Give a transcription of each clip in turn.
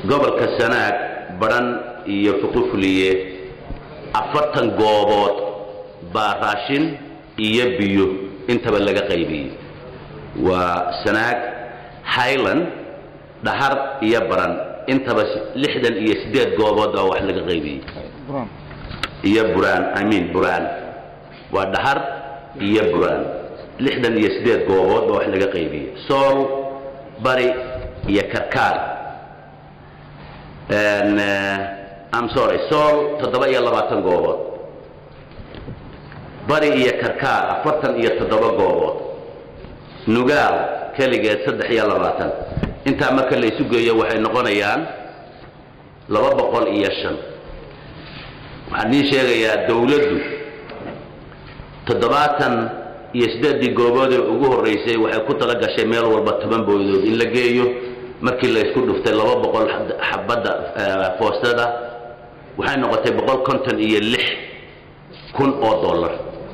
gobolka sanaag badhan iyo fuqufuliye afartan goobood baa raashin iyo biyo intaba laga qaybiyey waa sanaag highland dhahar iyo baran intaba lixdan iyo siddeed goobood baa wax laga qaybiyey iyo buraan i mean buraan waa dhahar iyo buraan lixdan iyo siddeed goobood baa wax laga qaybiyey sool bari iyo karkaar am sorry sool toddoba iyo labaatan goobood bari iyo karkaar afartan iyo toddoba goobood nugaal keligeed saddex iyo labaatan intaa marka la isu geeyo waxay noqonayaan laba boqol iyo shan waxaan idiin sheegayaa dawladdu toddobaatan iyo siddeeddii goobood ee ugu horraysay waxay ku tala gashay meel walba toban boodood in la geeyo markii la isku dhuftay laba boqol xabadda foostada waxay noqotay boqol konton iyo lix kun oo dollar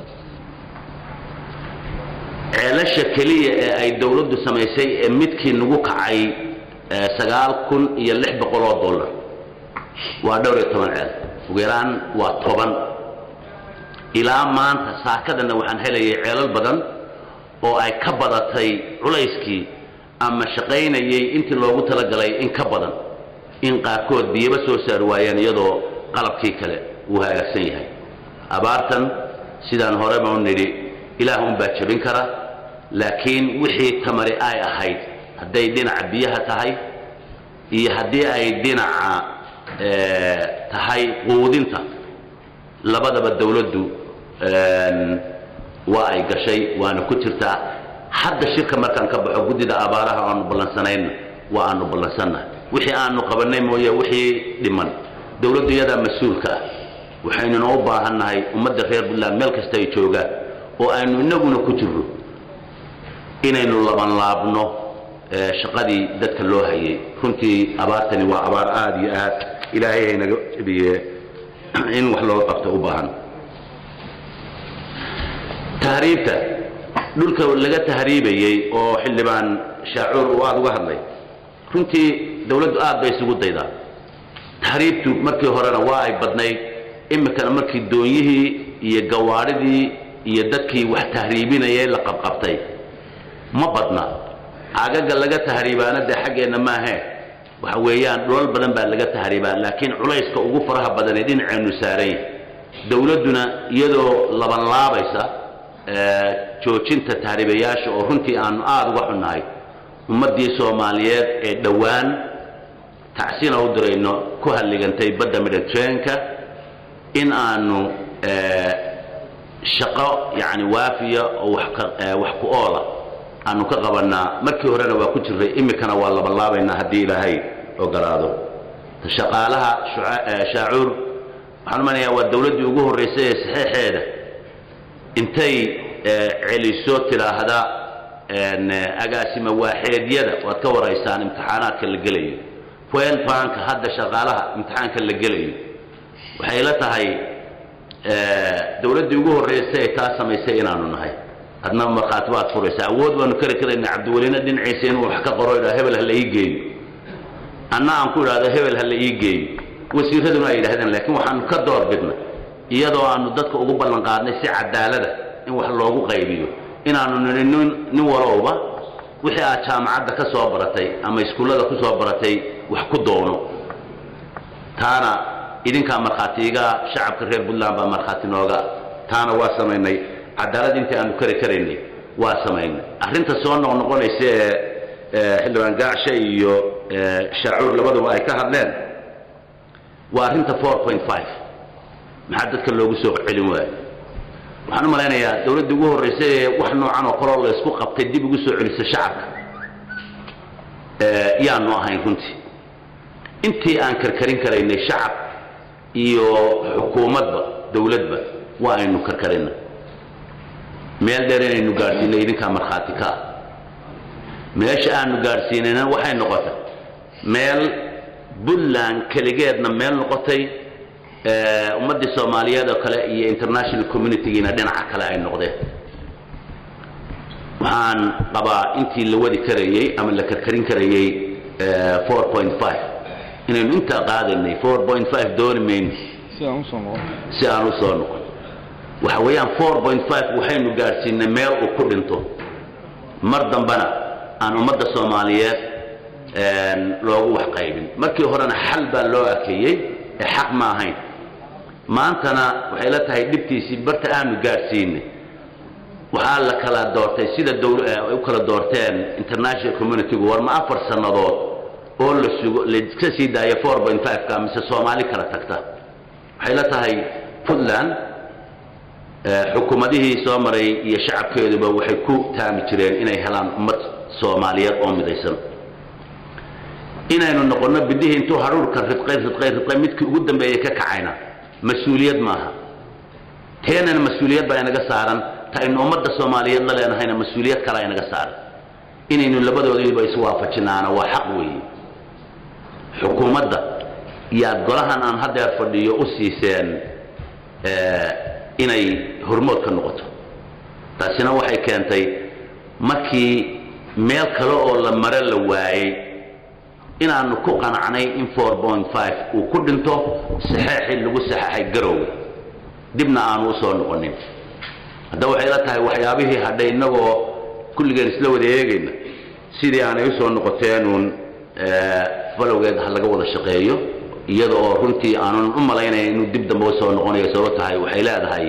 ceelasha keliya ee ay dawladdu samaysay ee midkii nagu kacay sagaal kun iyo lix boqol oo dollar waa dhowr iyo toban ceel ugu yaraan waa toban ilaa maanta saakadana waxaan helayay ceelal badan oo ay ka badatay culayskii ama shaqaynayay intii loogu talagalay in ka badan in qaarkood biyaba soo saari waayeen iyadoo qalabkii kale uu hagaagsan yahay abaartan sidaan horeba u nidhi ilaah unbaa jebin kara laakiin wixii tamari ay ahayd hadday dhinaca biyaha tahay iyo haddii ay dhinaca tahay quudinta labadaba dawladdu waa ay gashay waana ku jirtaa hadda shirka markaan ka baxo guddida abaaraha aanu ballansanayna waa aanu ballansannahay wixii aanu qabannay mooye wixii dhiman dawladdu iyadaa mas-uulka ah waxaynuna u baahannahay ummadda reer puntland meel kasta ay joogaan oo aynu inaguna ku jirro inaynu labanlaabno shaqadii dadka loo hayay runtii abaartani waa abaar aada iyo aad ilaahay haynaga jebiye in wax looga qabto u baahan tahriibta dhulka laga tahriibayey oo xildhibaan shaacuur uu aada uga hadlay runtii dawladdu aad bay isugu daydaa tahriibtu markii horena waa ay badnayd iminkana markii doonyihii iyo gawaadhidii iyo dadkii wax tahriibinayay la qabqabtay ma badna agaga laga tahriibaana dee xaggeenna maahee waxa weeyaan dhulal badan baa laga tahriibaa laakiin culayska ugu faraha badanee dhinaceennu saaran yahay dawladduna iyadoo labanlaabaysa joojinta tahriibayaasha oo runtii aanu aada uga xunnahay ummaddii soomaaliyeed ee dhowaan tacsina u dirayno ku halligantay badda mediterraneanka in aanu shaqo yacni waafiya oo wax ka wax ku oola aanu ka qabannaa markii horena waa ku jirray iminkana waa labanlaabaynaa haddii ilaahay ogolaado shaqaalaha shaacuur waxaan umanayaa waa dawladdii ugu horraysay ee saxeexeeda intay celiso tidhaahda agaasima waaxeedyada waad ka waraysaan imtixaanaadka la gelayo fuel banka hadda shaqaalaha imtixaanka la gelayo waxay la tahay dawladdii ugu horraysay ee taa samaysay inaanu nahay adna markhaati baad furaysaa awood baanu kari karaynaa cabdiwelina dhinaciisa inuu wax ka qoro idhaa hebel ha la ii geeyo anna aan ku idhaahdo hebel ha la ii geeyo wasiiraduna ay yidhahdeen laakiin waxaanu ka door bidnay iyadoo aanu dadka ugu ballan qaadnay si cadaalada in wax loogu qaybiyo inaanu nidhi nin nin walowba wixii aad jaamacadda ka soo baratay ama iskuullada ku soo baratay wax ku doono taana idinkaa markhaatiiga shacabka reer puntland baa markhaati nooga taana waa samaynay cadaalad intii aanu kari karaynay waa samaynay arrinta soo noqnoqonaysa ee xildhibaan gaacshe iyo shaacuur labaduba ay ka hadleen waa arrinta four point five maxaa dadka loogu soo celin waayo waxaan u malaynayaa dawladdii ugu horraysay ee wax noocan oo kaloo la isku qabtay dib ugu soo celisa shacabka yaanu ahayn runtii intii aan karkarin karaynay shacab iyo xukuumadba dawladba waa aynu karkarina meel dheer inaynu gaadhsiinay idinkaa markhaati ka ah meesha aanu gaadhsiinayna waxay noqotay meel puntland keligeedna meel noqotay ummaddii soomaaliyeed oo kale iyo international communitygiina dhinaca kale ay noqdeen waxaan qabaa intii la wadi karayey ama la karkarin karayey four point five inaynu intaa qaadaynay four point five dooni mayno si aan usoo noqon si aan u soo noqon waxa weeyaan four point five waxaynu gaadhsiinay meel uu ku dhinto mar dambana aan ummadda soomaaliyeed loogu wax qaybin markii horena xal baa loo akeeyey ee xaq ma ahayn maantana waxay la tahay dhibtiisii barta aanu gaadhsiinay waxaa la kala doortay sida dowl ay u kala doorteen international communitygu war ma afar sannadood oo la sugo laiska sii daayo four point five-ka mise soomaali kala tagta waxay la tahay puntland xukuumadihii soo maray iyo shacabkeeduba waxay ku taami jireen inay helaan ummad soomaaliyeed oo midaysan inaynu noqonno bidihii intuu hadhuurka ridqay ridqay ridqay midkii ugu dambeeyey ka kacayna mas-uuliyad maaha teenana mas-uuliyad baa inaga saaran ta aynu ummadda soomaaliyeed la leenahayna mas-uuliyad kalea inaga saaran inaynu labadoodiiba iswaafajinaana waa xaq weeye xukuumadda iyaad golahan aan haddeer fadhiyo u siiseen inay hormood ka noqoto taasina waxay keentay markii meel kale oo la mare la waayey inaanu ku qanacnay in four point five uu ku dhinto saxeexii lagu saxeexay garowga dibna aanu usoo noqonin haddaba waxay la tahay waxyaabihii hadhay innagoo kulligeen isla wada eegayna sidii aanay usoo noqoteenuun falowgeed ha laga wada shaqeeyo iyada oo runtii aanun u malaynaya inuu dib dambe usoo noqonayo sabab tahay waxay leedahay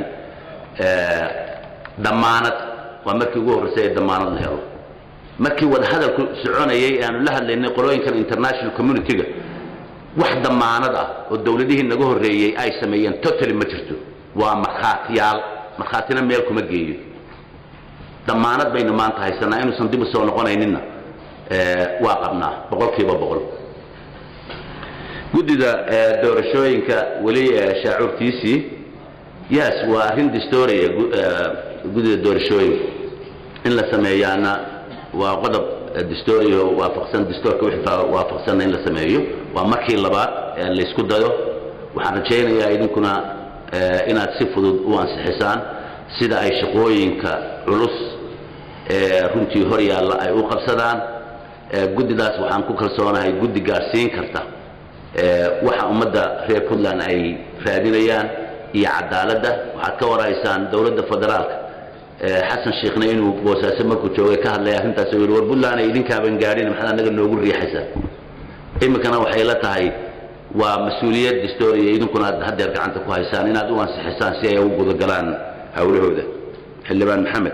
damaanad waa markii ugu horreysay ee damaanad la helo markii wadahadalku soconayay aanu la hadlaynay qolooyinkan international community-ga wax damaanad ah oo dowladihii naga horreeyey ay sameeyeen totally ma jirto waa markhaatiyaal markhaatina meel kuma geeyo damaanad baynu maanta haysanaa inuusan dib usoo noqonayninna waa qabnaa boqol kiiba boqol guddida doorashooyinka weli shaacuurtiisii yes waa arrin distoria guddida doorashooyinka in la sameeyaana waa qodob distorio waafaqsan distoorka wixii waafaqsanna in la sameeyo waa markii labaad ee laysku dayo waxaan rajaynayaa idinkuna inaad si fudud u ansixisaan sida ay shaqooyinka culus ee runtii hor yaalla ay u qabsadaan guddidaas waxaan ku kalsoonahay guddi gaadhsiin karta waxa ummadda reer puntland ay raadinayaan iyo cadaaladda waxaad ka waraysaan dowladda federaalka xasan sheekhna inuu boosaaso markuu joogay ka hadlay arrintaas oo yidhi war puntland ay idinkaaban gaadhin maxaad anaga noogu riixaysaa iminkana waxay la tahay waa mas-uuliyad distoria idinkuna aad haddeer gacanta ku haysaan inaad u ansixisaan si ay ugu gudagalaan hawlahooda xildhibaan maxamed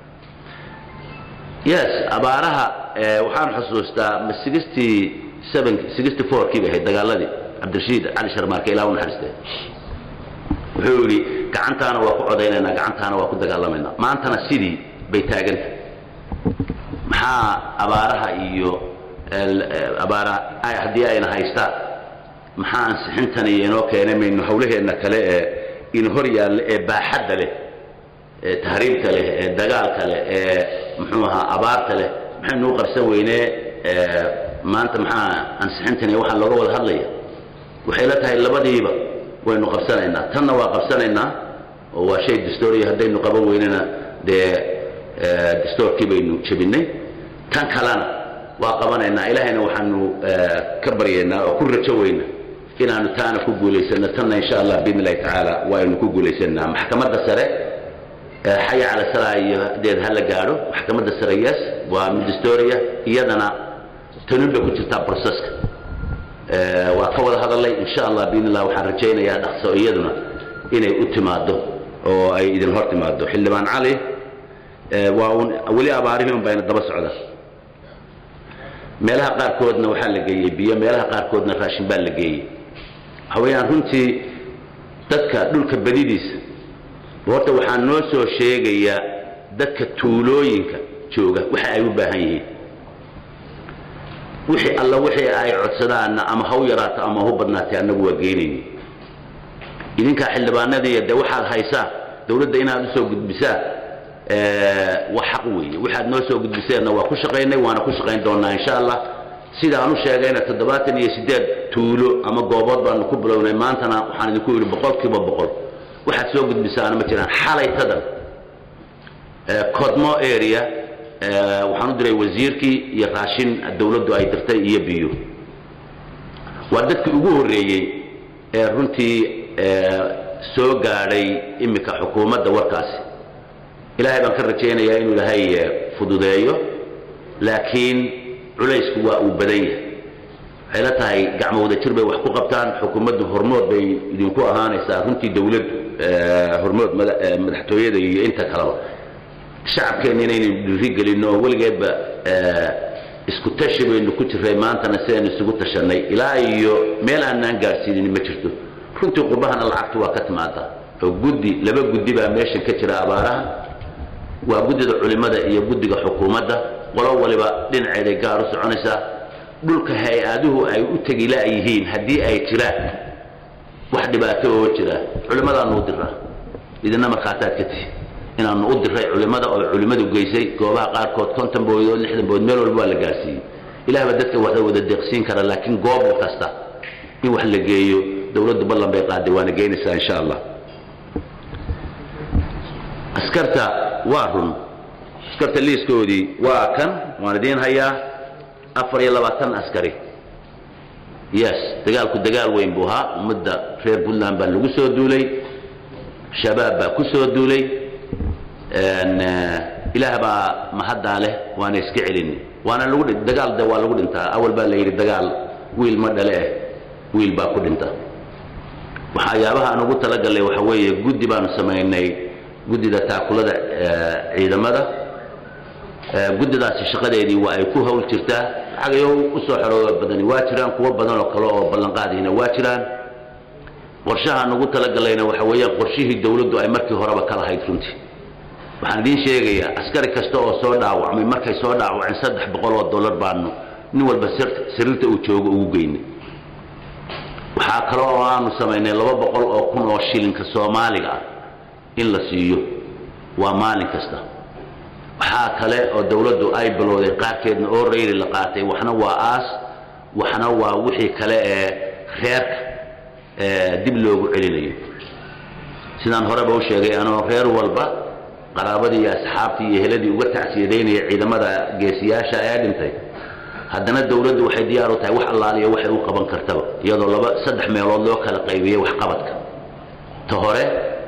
yes abaaraha waxaan xusuustaa ma sixty seven sixty four kii bay ahayd dagaaladii cabdirashiid cali sharmaarke ilaa u naxariistay wuxuu yidhi gacantaana waa ku codaynaynaa gacantaana waa ku dagaalamaynaa maantana sidii bay taaganta maxaa abaaraha iyo abaara haddii ayna haystaan maxaa ansixintan iyo inoo keenay maynu hawlaheenna kale ee in hor yaalla ee baaxadda leh ee tahriibta leh ee dagaalka leh ee muxuu ahaa abaarta leh maxaynu u qarsan weynee maanta maxaa ansixintan iyo waxaa looga wada hadlaya waxay la tahay labadiiba waynu qabsanaynaa tanna waa qabsanaynaa oo waa shay distoria haddaynu qaban weynana dee distoorkii baynu jebinay tan kalena waa qabanaynaa ilaahayna waxaanu ka baryaynaa oo ku rajo weyna inaanu taana ku guulaysano tanna insha allah biidn illahi tacaala waaynu ku guulaysanaa maxkamadda sare xaya cala salaa iyo deed ha la gaadho maxkamadda sare yes waa mid distoria iyadana tanun bay ku jirtaa proceska waa ka wada hadalay insha allah biidn illah waxaan rajaynayaa dhaqso iyaduna inay u timaado oo ay idin hor timaado xildhibaan cali waa un weli abaarihii un bayna daba socda meelaha qaarkoodna waxaa la geeyey biyo meelaha qaarkoodna raashin baa la geeyey waxa weeyaan runtii dadka dhulka badidiisa horta waxaa noo soo sheegaya dadka tuulooyinka jooga waxa ay u baahan yihiin wixii alla wixii ay codsadaanna ama haw yaraato ama hu badnaatay annagu waa geynayni idinkaa xildhibaanadii dee waxaad haysaan dowladda inaad usoo gudbisaan waa xaq weeye waxaad noo soo gudbiseenna waa ku shaqaynay waana ku shaqayn doonaa insha allah sidaan u sheegayna toddobaatan iyo siddeed tuulo ama goobood baanu ku bilownay maantana waxaan idinku yidhi boqol kiiba boqol waxaad soo gudbisaana ma jiraan xalaytadan codmo area waxaan u diray wasiirkii iyo raashin dowladdu ay dirtay iyo biyo waa dadkii ugu horreeyey ee runtii soo gaadhay iminka xukuumadda warkaasi ilaahay baan ka rajaynayaa inuu ilaahay fududeeyo laakiin culaysku waa uu badan yahay waxay la tahay gacmo wada jir bay wax ku qabtaan xukuumaddu hormood bay idinku ahaanaysaa runtii dawladdu hormood madaxtooyada iyo inta kaleba shacabkeenna inaynu dhiirigelinno oo weligeedba isku tashi baynu ku jirray maantana sidaynu isugu tashanay ilaa iyo meel aanaan gaadhsiinin ma jirto runtii qurbahana lacagtu waa ka timaada oo guddi laba guddi baa meeshan ka jira abaaraha waa guddida culimmada iyo guddiga xukuumadda qolo waliba dhinaceeday gaar u soconaysaa dhulka hay-aduhu ay u tegi la-yihiin haddii ay jiraan wax dhibaato oo jira culimmadaanu u diraa idina markhaataad ka tihi inaanu u diray culimmada oo culimmadu geysay goobaha qaarkood konton boodood lixdan bood meel walba waa la gaarsiiyey ilah baa dadka waxda wada deeqsiin kara laakiin goob kasta in wax la geeyo dowladdu ballan bay qaaday waana geynaysaa insha allah askarta waa run askarta liiskoodii waa kan waan idiin hayaa afar iyo labaatan askari yes dagaalku dagaal weyn buu ahaa ummadda reer puntland baa lagu soo duulay shabaab baa ku soo duulay ilaah baa mahaddaa leh waana iska celin waana lagu dagaal de waa lagu dhintaa awal baa la yidhi dagaal wiil ma dhale eh wiil baa ku dhinta waxyaabaha aan ugu talagalnay waxa weeye guddi baanu samaynay guddida taakulada ciidamada guddidaasi shaqadeedii waa ay ku hawl jirtaa xagayo usoo xorooba badani waa jiraan kuwo badan oo kale oo ballanqaadiina waa jiraan qorshahaan ugu talagallayna waxa weeyaan qorshihii dawladdu ay markii horeba ka lahayd runtii waxaan idiin sheegayaa askari kasta oo soo dhaawacmay markay soo dhaawaceen saddex boqol oo dollar baanu nin walba sariirta uu joogo ugu geynay waxaa kale oo aanu samaynay laba boqol oo kun oo shilinka soomaaliga ah in la siiyo waa maalin kasta waxaa kale oo dawladdu ay bilowday qaarkeedna oo rayri la qaatay waxna waa aas waxna waa wixii kale ee reerka dib loogu celinayo sidaan horeba u sheegay anoo reer walba qaraabadii iyo asxaabtii iyo heladii uga tacsiyadaynaya ciidamada geesiyaasha ee dhintay haddana dawladdu waxay diyaar u tahay wax allaaliya waxay u qaban kartaba iyadoo laba saddex meelood loo kala qaybiyey waxqabadka ta hore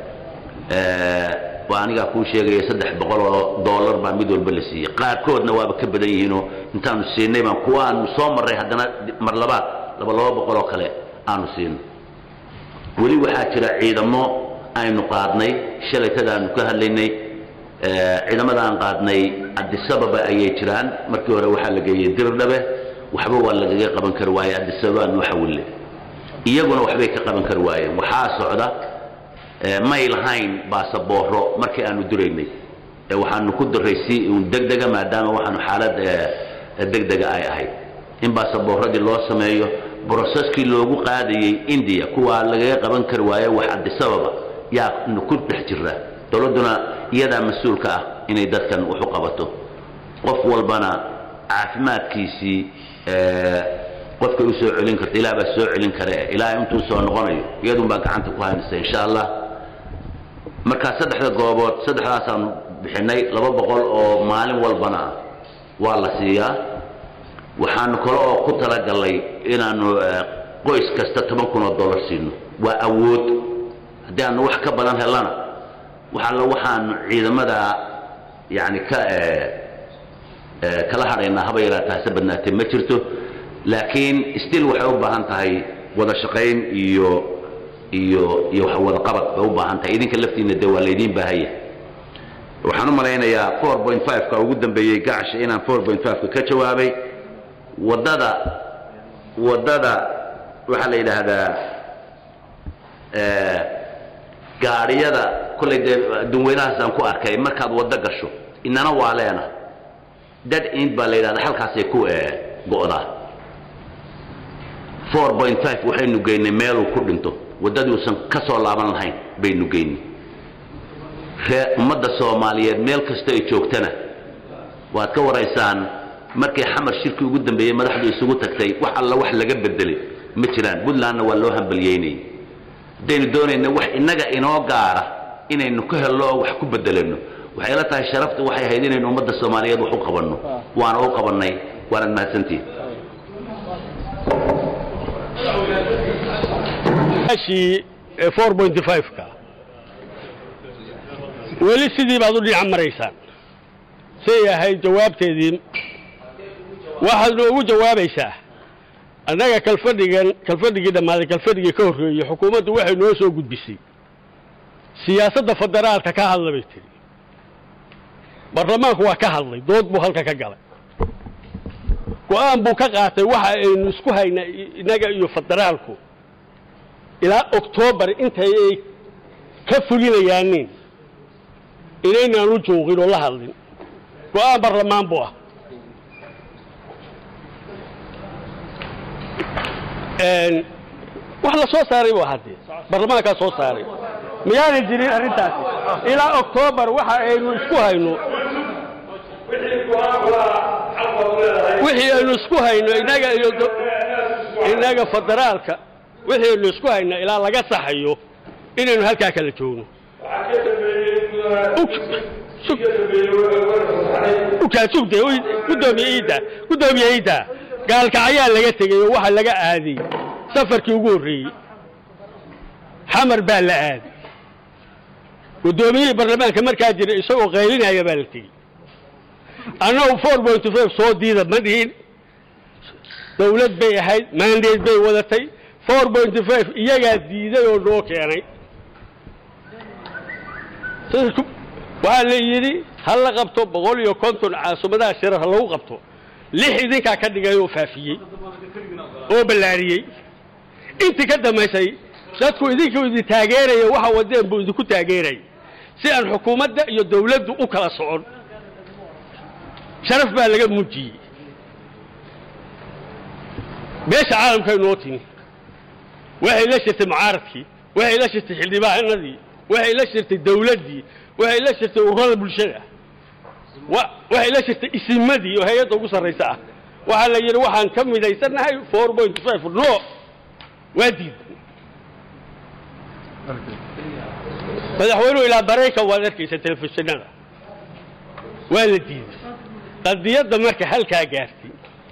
waa anigaa kuu sheegaya saddex boqol oo dollar baa mid walba la siiyey qaarkoodna waaba ka badan yihiinoo intaanu siinay baan kuwa aanu soo marray haddana mar labaad laba laba boqol oo kale aanu siino weli waxaa jira ciidamo aynu qaadnay shalaytadaanu ka hadlaynay ciidamada aan qaadnay adisababa ayay jiraan markii hore waxaa la geeyey dirdhabe waxba waa lagaga qaban kari waaye adisababa noo xawille iyaguna waxbay ka qaban kari waayeen waxaa socda may lahayn baasabooro markii aanu diraynay waxaanu ku diray si un degdega maadaama waxaanu xaalad degdega ay ahayd in baasaboorradii loo sameeyo broseskii loogu qaadayey indiya kuwaa lagaga qaban kari waaye wax adisababa yaa ku dhex jira dowladduna iyadaa mas-uulka ah inay dadkan wax u qabato qof walbana caafimaadkiisii qofkay u soo celin karta ilaah baa soo celin kare ilaa intuu soo noqonayo iyadun baa gacanta ku haynaysa insha allah markaa saddexda goobood saddexdaasaanu bixinay laba boqol oo maalin walbana ah waa la siiyaa waxaanu kale oo ku talagalnay inaanu qoys kasta toban kun oo dollar siino waa awood haddii aanu wax ka badan helana waxaalla waxaanu ciidamada yani ka kala hadhaynaa haba yaraataa hase badnaatee ma jirto laakiin still waxay u baahan tahay wada shaqayn iyo iyo iyo wada qabad bay u baahan tahay idinka laftiina de waa laydiin baahaya waxaan u malaynayaa four point five-ka ugu dambeeyey gacasha inaan four point five-ka ka jawaabay waddada waddada waxaa la yidhaahdaa gaadhiyada kollay dee dunweynahaasaan ku arkay markaad waddo gasho inana waa leena dad ind baa la yidhahda halkaasay ku go'daa four point five waxaynu geynay meeluu ku dhinto waddaduusan ka soo laaban lahayn baynu geynay ree ummadda soomaaliyeed meel kasta ay joogtana waad ka waraysaan markay xamar shirkii ugu dambeeyey madaxdu isugu tagtay wax alla wax laga bedelay ma jiraan puntlandna waa loo hambalyeynayay haddaynu doonayna wax innaga inoo gaara inaynu ka helno oo wax ku bedelano waxay la tahay sharaftu waxay ahayd inaynu ummadda soomaaliyeed wax u qabanno waana u qabannay waanad mahadsantihin ashii four pointy five-ka weli sidii baad u dhinac maraysaan say ahayd jawaabteedii waxaad noogu jawaabaysaa annaga kalfadhigan kalfadhigii dhammaaday kalfadhigii ka horreeyey xukuumaddu waxay noo soo gudbisay siyaasadda federaalka ka hadla bay tiri baarlamaanku waa ka hadlay dood buu halka ka galay go-aan buu ka qaatay waxa aynu isku haynaa innaga iyo federaalku ilaa oktoobar intay ay ka fulinayaanin inaynaan u joogin oo la hadlin go-aan baarlamaan buu ah wax la soo saaray bu haddee baarlamaankaa soo saaray miyaanay jirin arrintaasi ilaa oktoobar waxa aynu isku hayno wixii aynu isku hayno innaga iyo innaga federaalka wixii aynu isku hayno ilaa laga saxayo inaynu halkaa kala joogno ukaasugde gudoomiye iidda gudoomiye iidda gaalkacayaa laga tegey oo waxa laga aaday safarkii ugu horreeyey xamar baa la aaday guddoomiyihii baarlamaanka markaa jira isagoo qaylinaya baa la tegey annagu four pointy five soo diida ma dhihin dawlad bay ahayd mandate bay wadatay four pointy five iyagaa diiday oo noo keenay waxaa la yidhi ha la qabto boqol iyo konton caasimadada shirar ha lagu qabto lix idinkaa ka dhigay oo faafiyey oo ballaariyey intii ka dambaysay dadku idinku idin taageeraya waxa wadeen buu idinku taageerayay si aan xukuumadda iyo dawladdu u kala socon sharaf baa laga muujiyey meesha caalamkay noo timi waxay la shirtay mucaaradkii waxay la shirtay xildhibaanadii waxay la shirtay dawladdii waxay la shirtay ururada bulshada waxay la shirtay isimadii oo hay-adda ugu sarraysa ah waxaa la yidhi waxaan ka midaysannahay four point five no waa diid madaxweynuhu ilaa baraykan waad arkaysa telefishinada waa la diiday qadiyadda marka halkaa gaartay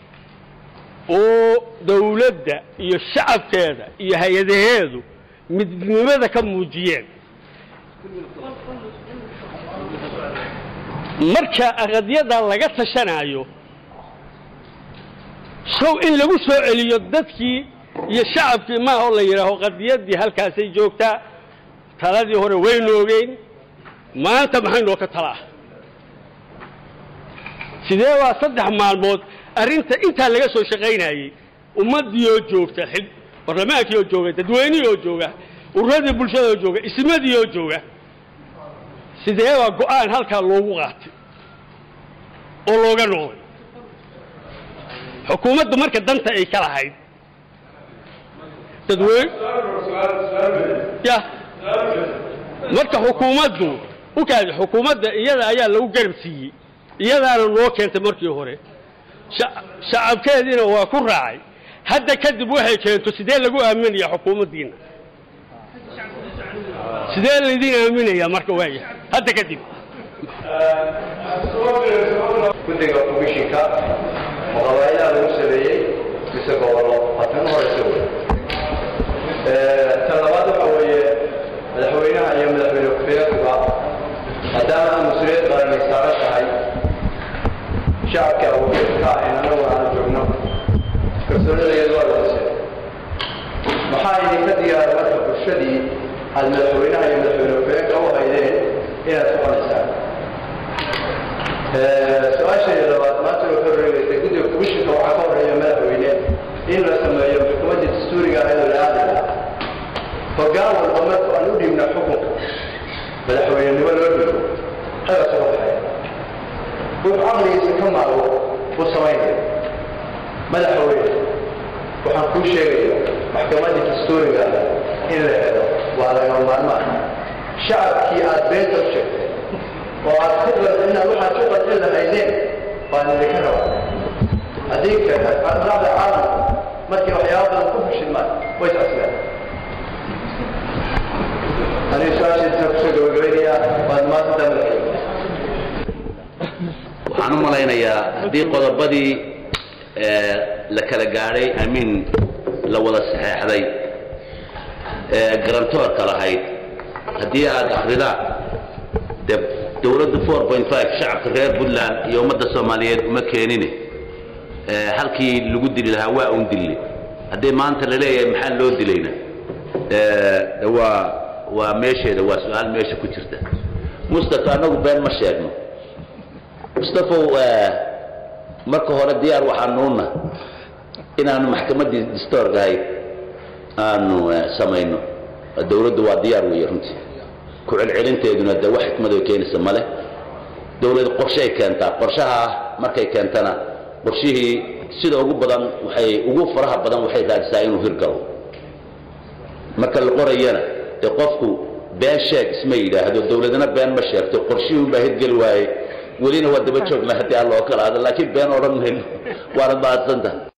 oo dawladda iyo shacabkeeda iyo hay-adaheedu midnimada ka muujiyeen marka qadiyada laga tashanaayo sow in lagu soo celiyo dadkii iyo shacabkii maaha oo la yidhaaho qadiyaddii halkaasay joogtaa taladii hore waynu ogeyn maanta maxay noo ka talaa sidee waa saddex maalmood arrinta intaa laga soo shaqaynayey ummaddii oo joogta barlamaankii oo jooga dadweynihii oo jooga ururadii bulshada oo jooga ismadii oo jooga sidee baa go-aan halkaa loogu qaatay oo looga noqday xukuumaddu marka danta ay ka lahayd dadweyn ya marka xukuumaddu ukaadi xukuumadda iyada ayaa lagu garab siiyey iyadaana noo keentay markii hore shacabkeediina waa ku raacay hadda kadib waxay keento sidee lagu aaminaya xukuumaddiina sidee laydin aaminaya marka waaya hadda kadib guddiga komishinka oo qabaa'ilaha lagu sameeyey mise gobollo haatan horeysa wey tan labaad waxa weeye madaxweynaha iyo madaxweyne ku-xigeenkuba maadaama aan mas-uuliyad qaranay saaran tahay shacabka awoodka in anagu aanu joogno kalsoonidayadu waa ladise maxaa idinka diyaara marka bulshadii aad madaxweynaha iyo madaxweyne ku-xigeenka u haydeen inaad soconaysaan su-aashayda labaad maanta waxay horeegaysay guddiga komishinka waxaa ka horeeya madaxweyne in la sameeyo xukuumadda dastuuriga ahayd oo la aadaya hoggaan walba marka aan u dhiibna xukunka madaxweynenimo loo dhiibo xaga soo baxaya wuxuu caqligiisa ka maago u samaynaya madaxweyne waxaan kuu sheegaya maxkamadda dastuuriga in la helo waa laga maarmaan shacabkii aad beenta u sheegtay oo aad ku inaad waxaad ku qadin lahaydeen baan idinka rabaa haddii raacda caalamka markii waxyaaba badan ku fashilmaan way tasleen aniga su-aashiisa kusoo gabagabaynayaa waad maanta madaxweyne waxaan u malaynayaa haddii qodobadii la kala gaadhay amiin la wada saxeexday ee garantoorka lahayd haddii aad akridaan dee dowladda four point five shacabka reer puntland iyo ummadda soomaaliyeed uma keenine ee halkii lagu dili lahaa waa un dille haddii maanta la leeyahay maxaa loo dilayna ee waa waa meesheeda waa su-aal meesha ku jirta mustafa anagu been ma sheegno mustafow marka hore diyaar waxaanuuna inaanu maxkamaddii distoorkahay aanu samayno dowladdu waa diyaar weeye runtii ku celcelinteeduna de wax xikmad ay keenaysa male dowlad qorshay keentaa qorshaha markay keentana qorshihii sida ugu badan waxay ugu faraha badan waxay raadisaa inuu hirgalo marka la qorayana dee qofku been sheeg isma yidhaahdo dowladana been ma sheegto qorshihii unbaa hirgeli waaye welina waa daba joogna haddii alla oo kala ada laakiin been odhan mayno waana mahadsantaha